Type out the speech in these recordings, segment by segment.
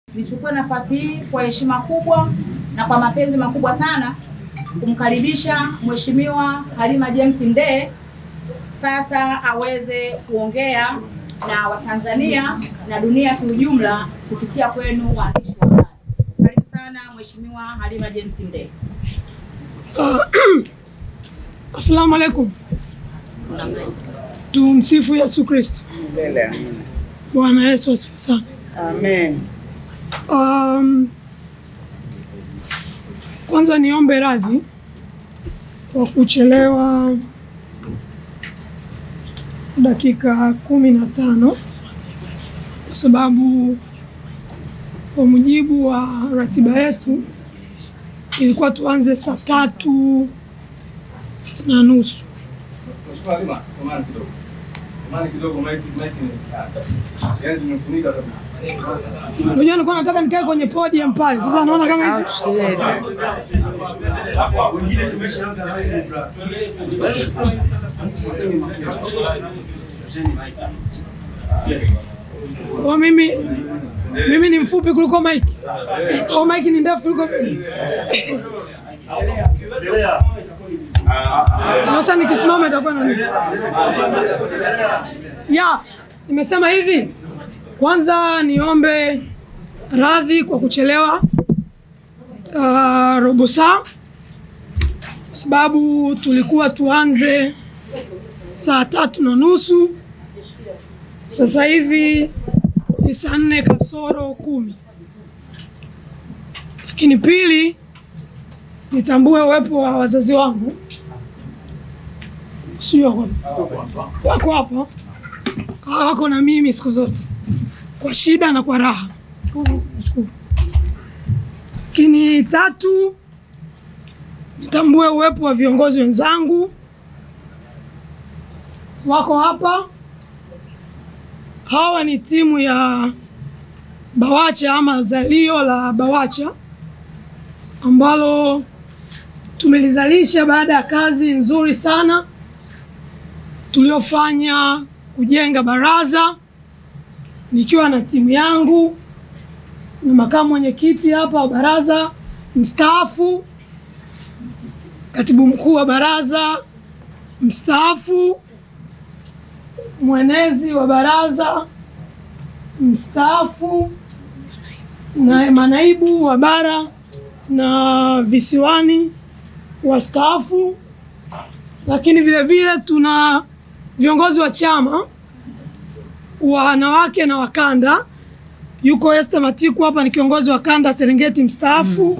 Nichukue nafasi hii kwa heshima kubwa na kwa mapenzi makubwa sana kumkaribisha Mheshimiwa Halima James Mdee sasa aweze kuongea na Watanzania na dunia kiujumla kupitia kwenu waandishi wa habari. Karibu sana Mheshimiwa Halima James Mdee. Asalamu alaikum. Tumsifu Yesu Kristo. Milele amina. Bwana Yesu asifiwe sana. Amen. Um, kwanza niombe radhi kwa kuchelewa dakika kumi na tano kwa sababu kwa mujibu wa ratiba yetu ilikuwa tuanze saa tatu na nusu. Mheshimiwa Halima, samahani kidogo. Samahani kidogo, maiki maiki ni yaani zimefunika kabisa. Unajua nilikuwa nataka nikae kwenye podium pale. Sasa naona kama hizi kwa mimi mimi ni mfupi kuliko Mike. Au Mike ni ndefu kuliko mimi. Sasa nikisimama itakuwa na nini? Ya, nimesema hivi. Kwanza niombe radhi kwa kuchelewa uh, robo saa kwa sababu tulikuwa tuanze saa tatu na nusu. Sasa hivi ni saa nne kasoro kumi. Lakini pili, nitambue uwepo wa wazazi wangu, sio wako wako hapa, hawa wako na mimi siku zote kwa shida na kwa raha. Nashukuru. Lakini tatu, nitambue uwepo wa viongozi wenzangu wako hapa. Hawa ni timu ya Bawacha ama zalio la Bawacha ambalo tumelizalisha baada ya kazi nzuri sana tuliofanya kujenga baraza nikiwa na timu yangu na makamu mwenyekiti hapa wa baraza mstaafu, katibu mkuu wa baraza mstaafu, mwenezi wa baraza mstaafu, na manaibu wa bara na visiwani wastaafu, lakini vile vile tuna viongozi wa chama wanawake na wakanda. Yuko Esther Matiku hapa, ni kiongozi wa kanda Serengeti mstaafu.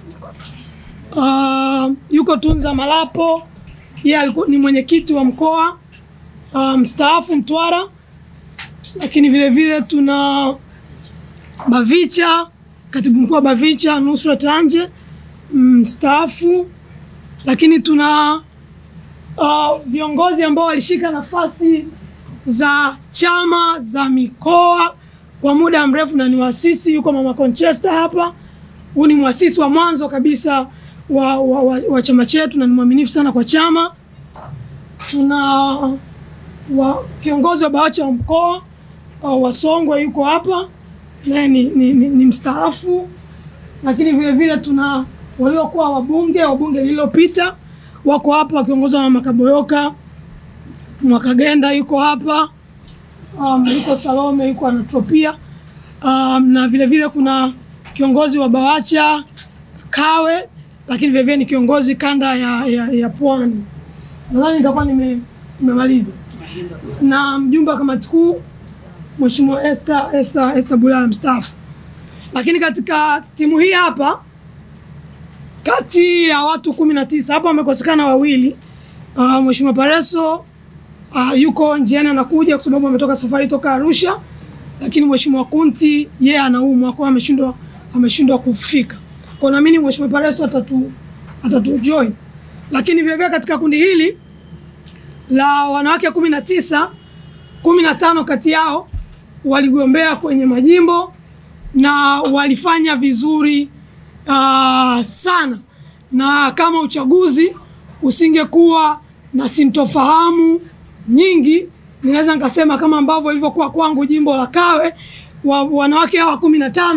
Uh, yuko Tunza Malapo, yeye alikuwa ni mwenyekiti wa mkoa uh, mstaafu Mtwara. Lakini vile vile tuna Bavicha, katibu mkuu wa Bavicha Nusrat Anje mstaafu. Lakini tuna uh, viongozi ambao walishika nafasi za chama za mikoa kwa muda mrefu na ni waasisi. Yuko mama Conchester hapa, huyu ni mwasisi wa mwanzo kabisa wa, wa, wa, wa chama chetu na ni mwaminifu sana kwa chama. Tuna wa, kiongozi wa Bawacha wa mkoa uh, wa Songwe yuko hapa naye ni, ni, ni, ni mstaafu. Lakini vile vile tuna waliokuwa wabunge wa bunge lililopita wako hapa wakiongozwa na Makaboyoka Mwakagenda yuko hapa um, yuko Salome yuko Anatropia um, na vile vile kuna kiongozi wa Bawacha Kawe, lakini vile vile ni kiongozi kanda ya, ya, ya Pwani. Nadhani nitakuwa nime- nimemaliza na mjumbe wa kamati kuu Mheshimiwa Esther Esther Esther Bulaya mstaafu. Lakini katika timu hii hapa kati ya watu kumi na tisa hapa wamekosekana wawili. Uh, Mheshimiwa Pareso uh, yuko njiani anakuja kwa sababu ametoka safari toka Arusha, lakini Mheshimiwa Kunti yeye anaumwa kwa ameshindwa ameshindwa kufika. Kwa naamini Mheshimiwa Pareso atatu atatu join. Lakini vile vile katika kundi hili la wanawake kumi na tisa kumi na tano kati yao waligombea kwenye majimbo na walifanya vizuri uh, sana, na kama uchaguzi usingekuwa na sintofahamu nyingi, ninaweza nikasema kama ambavyo ilivyokuwa kwangu jimbo la Kawe wa, wanawake hawa kumi na tano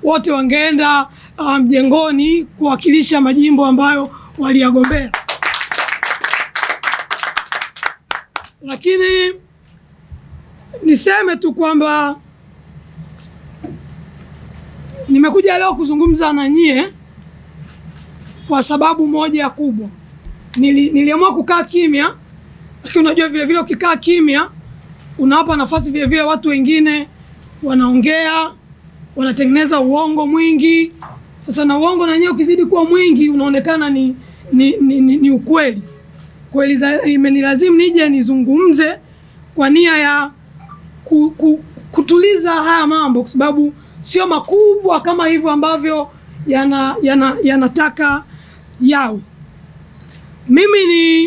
wote wangeenda uh, mjengoni kuwakilisha majimbo ambayo waliyagombea. Lakini niseme tu kwamba nimekuja leo kuzungumza na nyie kwa sababu moja kubwa. Nili, niliamua kukaa kimya, lakini unajua vile vile ukikaa kimya unawapa nafasi vile vile watu wengine wanaongea, wanatengeneza uongo mwingi. Sasa na uongo na wenyewe ukizidi kuwa mwingi unaonekana ni, ni, ni, ni, ni ukweli kweli. za- Imenilazimu nije nizungumze kwa nia ya ku, ku, kutuliza haya mambo, kwa sababu sio makubwa kama hivyo ambavyo yana, yana, yanataka yawe. Mimi ni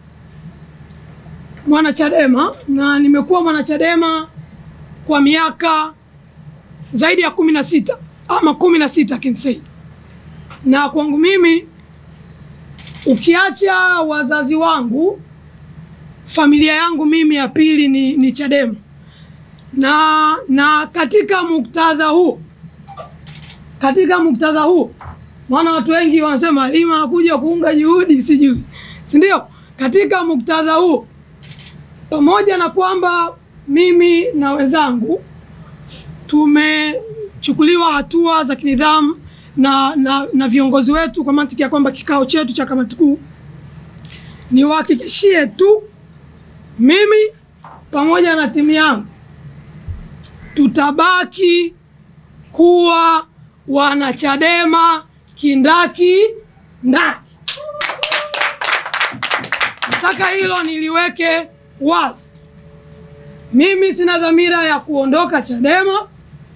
mwanachadema na nimekuwa mwanachadema kwa miaka zaidi ya kumi na sita ama kumi na sita I can say. Na kwangu mimi ukiacha wazazi wangu, familia yangu mimi ya pili ni, ni Chadema na na katika muktadha huu katika muktadha huu maana watu wengi wanasema Halima anakuja kuunga juhudi sijui si ndio katika muktadha huu pamoja na kwamba mimi na wenzangu tumechukuliwa hatua za kinidhamu na, na, na viongozi wetu kwa mantiki ya kwamba kikao chetu cha kamati kuu niwahakikishie tu mimi pamoja na timu yangu tutabaki kuwa wanachadema kindaki ndaki. Nataka hilo niliweke wazi. Mimi sina dhamira ya kuondoka Chadema.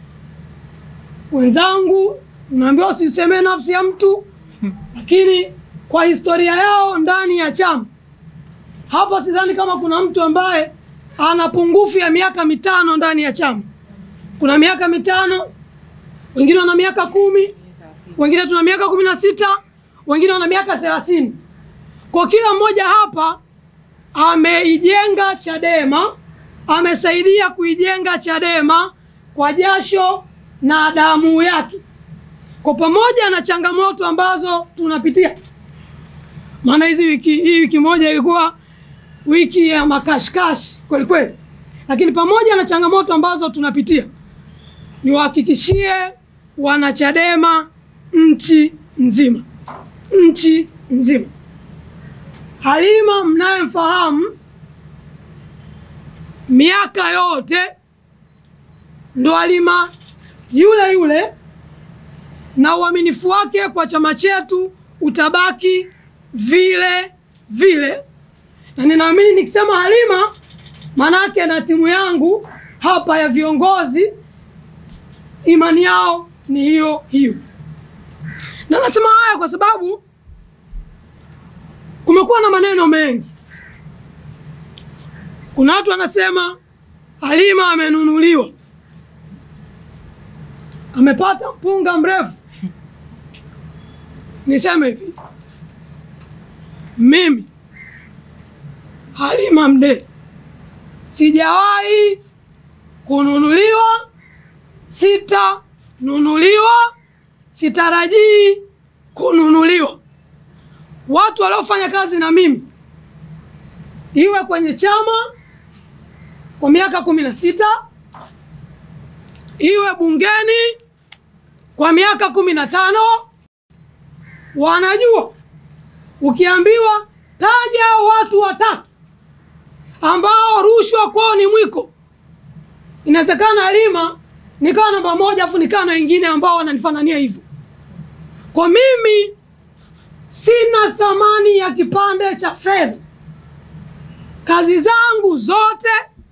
Wenzangu, unaambiwa usiseme nafsi ya mtu, lakini kwa historia yao ndani ya chama hapa, sidhani kama kuna mtu ambaye ana pungufu ya miaka mitano ndani ya chama. Kuna miaka mitano, wengine wana miaka kumi, wengine tuna miaka kumi na sita, wengine wana miaka thelathini. Kwa kila mmoja hapa ameijenga Chadema, amesaidia kuijenga Chadema kwa jasho na damu yake, kwa pamoja na changamoto ambazo tunapitia. Maana hizi wiki hii wiki moja ilikuwa wiki ya makashikashi kweli kweli, lakini pamoja na changamoto ambazo tunapitia, niwahakikishie wanachadema nchi nzima, nchi nzima, Halima mnayemfahamu miaka yote ndo Halima yule yule, na uaminifu wake kwa chama chetu utabaki vile vile, na ninaamini nikisema Halima manake na timu yangu hapa ya viongozi imani yao ni hiyo hiyo, na nasema haya kwa sababu kumekuwa na maneno mengi. Kuna watu wanasema Halima amenunuliwa, amepata mpunga mrefu. Niseme hivi, mimi Halima Mdee sijawahi kununuliwa, sitanunuliwa, sitarajii kununuliwa. Watu waliofanya kazi na mimi iwe kwenye chama kwa miaka kumi na sita iwe bungeni kwa miaka kumi na tano wanajua, ukiambiwa taja watu watatu ambao rushwa kwao ni mwiko, inawezekana Halima nikawa namba moja, afu nikawa na wengine ambao wananifanania hivyo. Kwa mimi sina thamani ya kipande cha fedha. Kazi zangu zote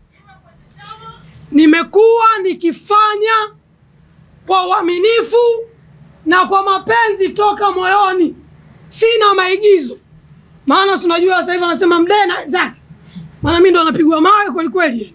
nimekuwa nikifanya kwa uaminifu na kwa mapenzi toka moyoni, sina maigizo. Maana si unajua sasa hivi wanasema Mdee na wenzake, maana mimi ndo napigwa mawe kweli kweli.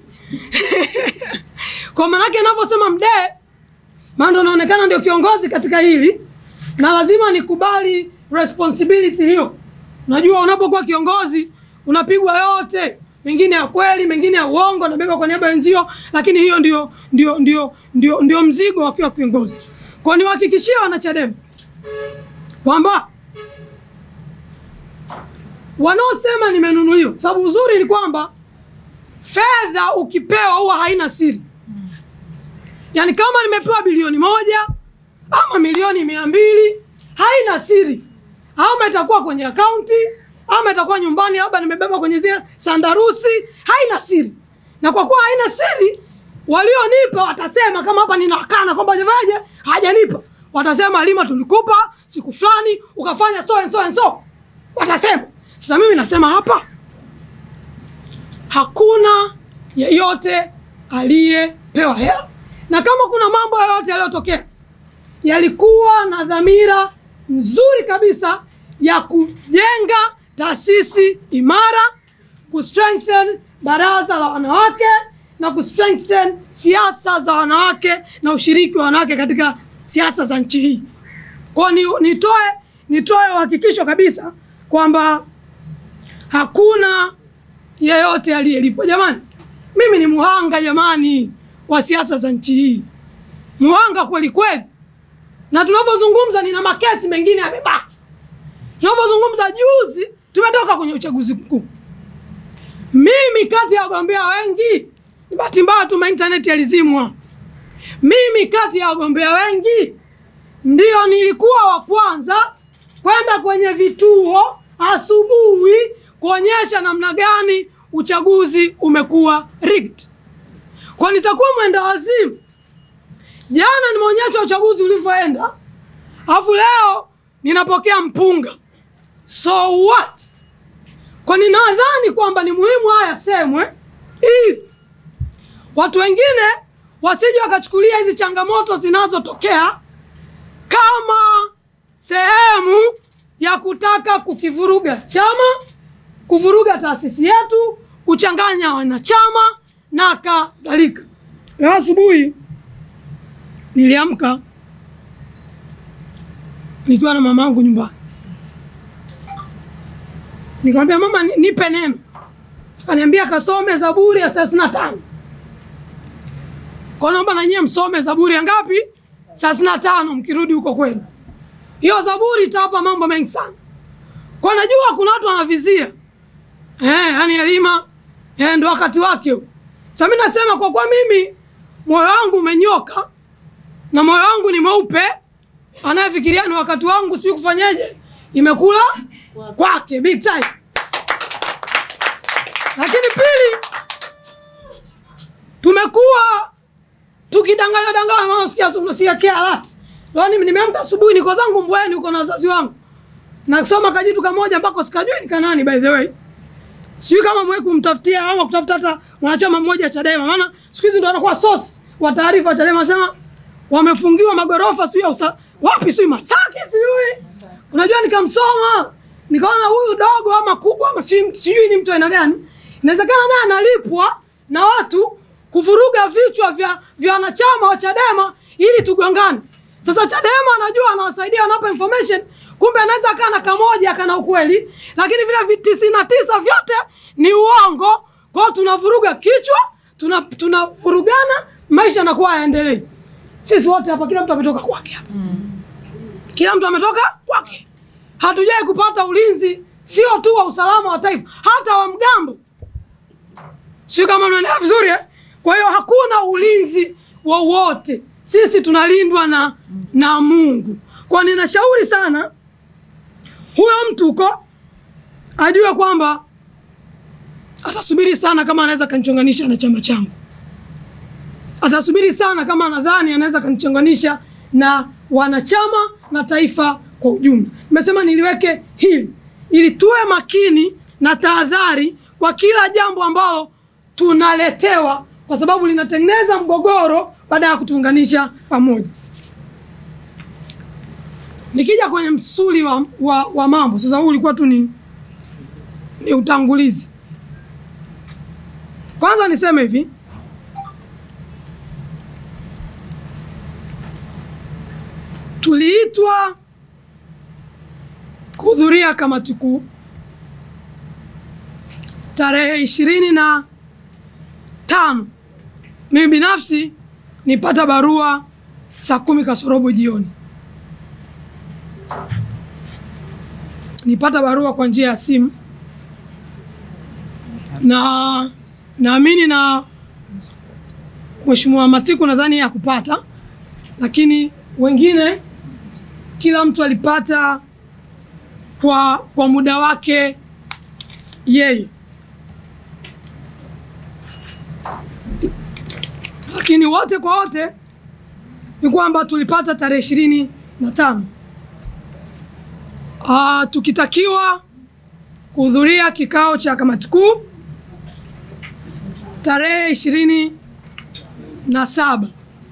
Kwa maanake ninaposema Mdee, maana ndo naonekana ndio kiongozi katika hili, na lazima nikubali responsibility hiyo. Unajua, unapokuwa kiongozi unapigwa yote, mengine ya kweli, mengine ya uongo, nabeba kwa niaba ya wenzio, lakini hiyo ndio ndio ndio ndio ndio mzigo wakiwa kiongozi. Kwa niwahakikishie wanachadema kwamba wanaosema nimenunuliwa, sababu uzuri ni kwamba fedha ukipewa huwa haina siri. Yaani kama nimepewa bilioni moja ama milioni mia mbili haina siri, ama itakuwa kwenye akaunti ama itakuwa nyumbani, labda nimebeba kwenye zile sandarusi, haina siri. Na kwa kuwa haina siri, walionipa watasema, kama hapa ninakana kwamba jawaje hajanipa, watasema Halima, tulikupa siku fulani ukafanya so and so and so, watasema. Sasa mimi nasema hapa hakuna yeyote aliyepewa hela, na kama kuna mambo yoyote yaliyotokea yalikuwa na dhamira nzuri kabisa ya kujenga taasisi imara, kustrengthen baraza la wanawake na kustrengthen siasa za wanawake na ushiriki wa wanawake katika siasa za nchi hii. Kwa ni, nitoe nitoe uhakikisho kabisa kwamba hakuna yeyote aliyelipwa. Jamani, mimi ni muhanga jamani wa siasa za nchi hii, muhanga kweli kweli, na tunavyozungumza nina makesi mengine yamebaki. Tunavyozungumza juzi tumetoka kwenye uchaguzi mkuu. Mimi kati ya wagombea wengi, ni bahati mbaya tu intaneti yalizimwa. Mimi kati ya wagombea wengi ndio nilikuwa wa kwanza kwenda kwenye vituo asubuhi kuonyesha namna gani uchaguzi umekuwa rigged. Kwa nitakuwa mwenda wazimu. Jana nimeonyesha uchaguzi ulivyoenda, alafu leo ninapokea mpunga. So what? Kwa ninadhani kwamba ni muhimu haya yasemwe ili watu wengine wasije wakachukulia hizi changamoto zinazotokea kama sehemu ya kutaka kukivuruga chama, kuvuruga taasisi yetu, kuchanganya wanachama na kadhalika. Leo asubuhi niliamka nikiwa na mamangu nyumbani, nikamwambia mama, ni- nipe neno. Akaniambia kasome Zaburi ya thelathini na tano. Kwa naomba na nyie msome Zaburi ya ngapi? thelathini na tano mkirudi huko kwenu. Hiyo Zaburi itawapa mambo mengi sana. Kwa najua kuna watu wanavizia eh, yani Halima eh, ndo wakati wake huu. Sasa mimi nasema kwa kuwa mimi moyo wangu umenyoka na moyo wangu ni mweupe, anayefikiria ni wakati wangu, sijui kufanyaje, imekula kwake big time. Lakini pili, tumekuwa tukidanganya danganya, maana sikia sikia kia alert. Leo ni- nimeamka asubuhi, niko zangu Mbweni huko na wazazi wangu, nasoma kajitu kamoja ambako sikajui ni kanani by the way sijui kama mwe kumtafutia ama kutafuta hata mwanachama mmoja Chadema, maana siku hizi ndo anakuwa source wa taarifa wa Chadema, sema wamefungiwa magorofa sijui ya usa wapi sijui Masaki sijui. Unajua, nikamsoma nikaona huyu dogo ama kubwa ama sijui sijui ni mtu aina gani, inawezekana naye analipwa na watu kuvuruga vichwa vya vya wanachama wa Chadema ili tugongane. Sasa Chadema anajua anawasaidia, wanapa information, kumbe anaweza akaa na kamoja kana ukweli, lakini vile tisini na tisa vyote ni uongo. Kwa hiyo tunavuruga kichwa, tuna tunavurugana, maisha yanakuwa hayaendelei. Sisi wote hapa, kila mtu ametoka kwake hapa, kila mtu ametoka kwake. Hatujai kupata ulinzi, sio tu wa usalama wa taifa, hata wa mgambo sio kama unaelewa vizuri eh? Kwa hiyo hakuna ulinzi wowote, sisi tunalindwa na na Mungu. Kwa ninashauri sana huyo mtu huko ajue kwamba atasubiri sana kama anaweza kanichonganisha na chama changu, atasubiri sana kama anadhani anaweza kanichonganisha na wanachama na taifa kwa ujumla. Nimesema niliweke hili ili tuwe makini na tahadhari kwa kila jambo ambalo tunaletewa, kwa sababu linatengeneza mgogoro baada ya kutuunganisha pamoja. Nikija kwenye msuli wa, wa, wa mambo sasa, huu ulikuwa tu ni, ni utangulizi. Kwanza niseme hivi, tuliitwa kuhudhuria kamati kuu tarehe ishirini na tano. Mimi binafsi nipata barua saa kumi kasorobo jioni. Nipata barua kwa njia ya simu na naamini na Mheshimiwa Matiku nadhani hakupata, lakini wengine, kila mtu alipata kwa, kwa muda wake yeye, lakini wote kwa wote ni kwamba tulipata tarehe ishirini na tano Ah, tukitakiwa kuhudhuria kikao cha kamati kuu tarehe ishirini na saba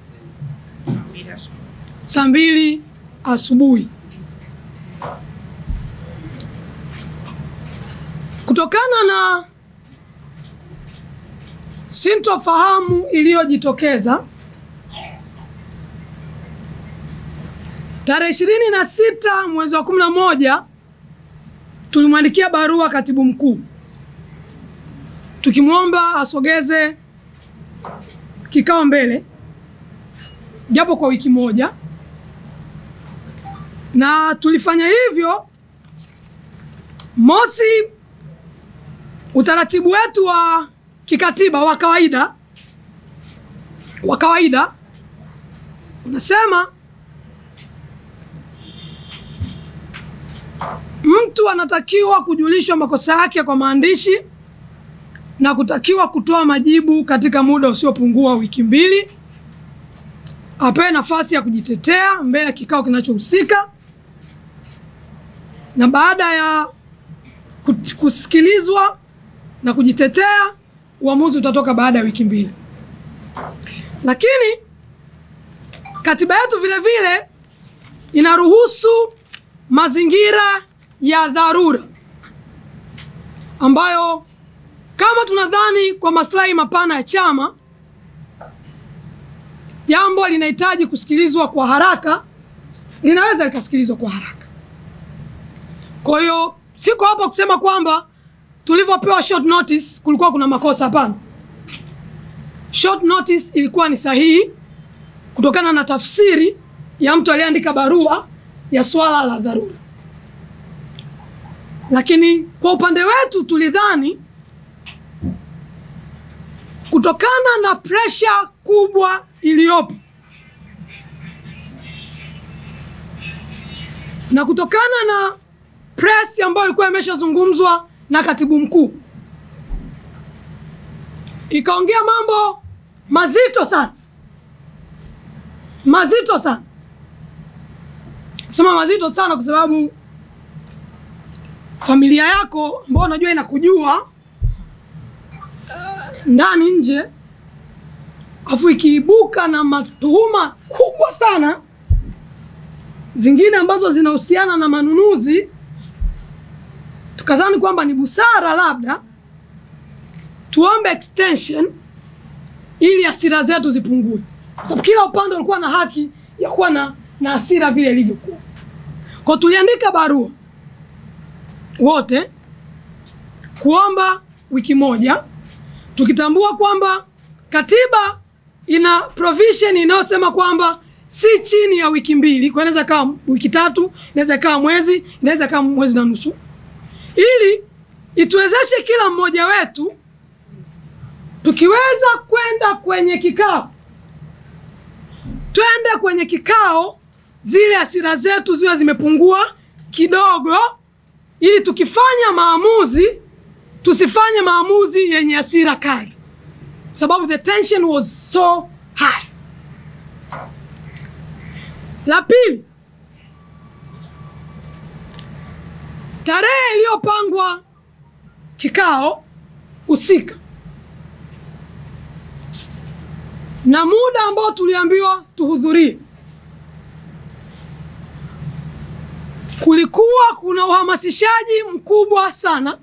saa mbili asubuhi. Kutokana na sintofahamu iliyojitokeza tarehe ishirini na sita mwezi wa kumi na moja tulimwandikia barua katibu mkuu tukimwomba asogeze kikao mbele japo kwa wiki moja, na tulifanya hivyo. Mosi, utaratibu wetu wa kikatiba wa kawaida wa kawaida unasema mtu anatakiwa kujulishwa makosa yake kwa maandishi na kutakiwa kutoa majibu katika muda usiopungua wiki mbili. Apewe nafasi ya kujitetea mbele ya kikao kinachohusika, na baada ya kut- kusikilizwa na kujitetea, uamuzi utatoka baada ya wiki mbili. Lakini katiba yetu vile vile inaruhusu mazingira ya dharura ambayo kama tunadhani kwa maslahi mapana ya chama jambo linahitaji kusikilizwa kwa haraka, linaweza likasikilizwa kwa haraka. Kwa hiyo siko hapa kusema kwamba tulivyopewa short notice kulikuwa kuna makosa. Hapana, short notice ilikuwa ni sahihi kutokana na tafsiri ya mtu aliyeandika barua ya swala la dharura, lakini kwa upande wetu tulidhani kutokana na presha kubwa iliyopo na kutokana na press ambayo ilikuwa imeshazungumzwa na katibu mkuu, ikaongea mambo mazito sana, mazito sana. Sema mazito sana kwa sababu familia yako ambao unajua inakujua ndani nje, afu ikiibuka na matuhuma kubwa sana zingine ambazo zinahusiana na manunuzi, tukadhani kwamba ni busara labda tuombe extension ili hasira zetu zipungue, kwa sababu kila upande ulikuwa na haki ya kuwa na, na hasira vile ilivyokuwa. Kwa tuliandika barua wote kuomba wiki moja tukitambua kwamba katiba ina provision inayosema kwamba si chini ya wiki mbili, kwa inaweza ikawa wiki tatu, inaweza ikawa mwezi, inaweza ikawa mwezi na nusu, ili ituwezeshe kila mmoja wetu tukiweza kwenda kwenye kikao, twende kwenye kikao, zile hasira zetu ziwe zimepungua kidogo, ili tukifanya maamuzi tusifanye maamuzi yenye hasira kali, sababu the tension was so high. La pili, tarehe iliyopangwa kikao husika na muda ambao tuliambiwa tuhudhurie, kulikuwa kuna uhamasishaji mkubwa sana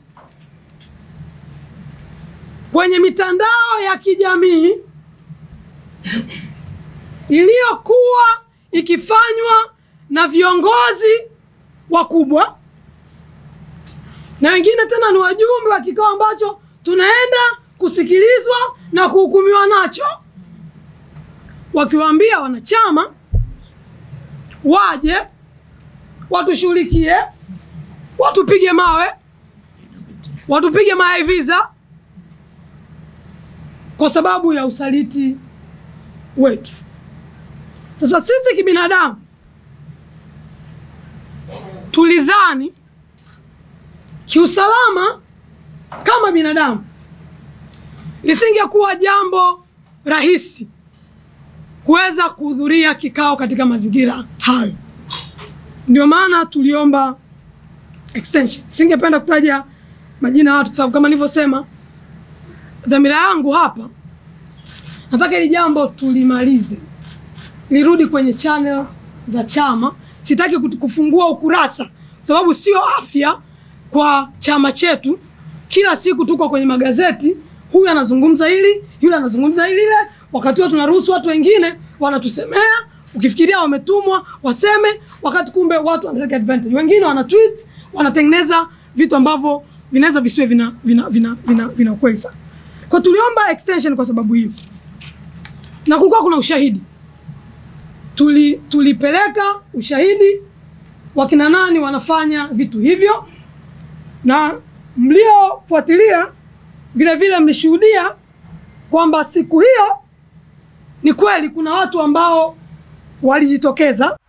kwenye mitandao ya kijamii iliyokuwa ikifanywa na viongozi wakubwa na wengine tena ni wajumbe wa kikao ambacho tunaenda kusikilizwa na kuhukumiwa nacho, wakiwaambia wanachama waje watushughulikie, watupige mawe, watupige mahaiviza kwa sababu ya usaliti wetu. Sasa sisi kibinadamu tulidhani kiusalama kama binadamu lisingekuwa jambo rahisi kuweza kuhudhuria kikao katika mazingira hayo. Ndio maana tuliomba extension. Singependa kutaja majina ya watu kwa sababu kama nilivyosema, dhamira yangu hapa, nataka hili jambo tulimalize, lirudi kwenye channel za chama. Sitaki kutu- kufungua ukurasa, kwa sababu sio afya kwa chama chetu. Kila siku tuko kwenye magazeti, huyu anazungumza hili, yule anazungumza hili lile, wakati huo tunaruhusu watu wengine wanatusemea, ukifikiria wametumwa waseme, wakati kumbe watu wanataka advantage. Wengine wana tweet, wanatengeneza vitu ambavyo vinaweza visiwe vina vina vina vina, vina ukweli sana. Kwa tuliomba extension kwa sababu hiyo, na kulikuwa kuna ushahidi tuli tulipeleka ushahidi wakina nani wanafanya vitu hivyo, na mliofuatilia vile vile mlishuhudia kwamba siku hiyo ni kweli kuna watu ambao walijitokeza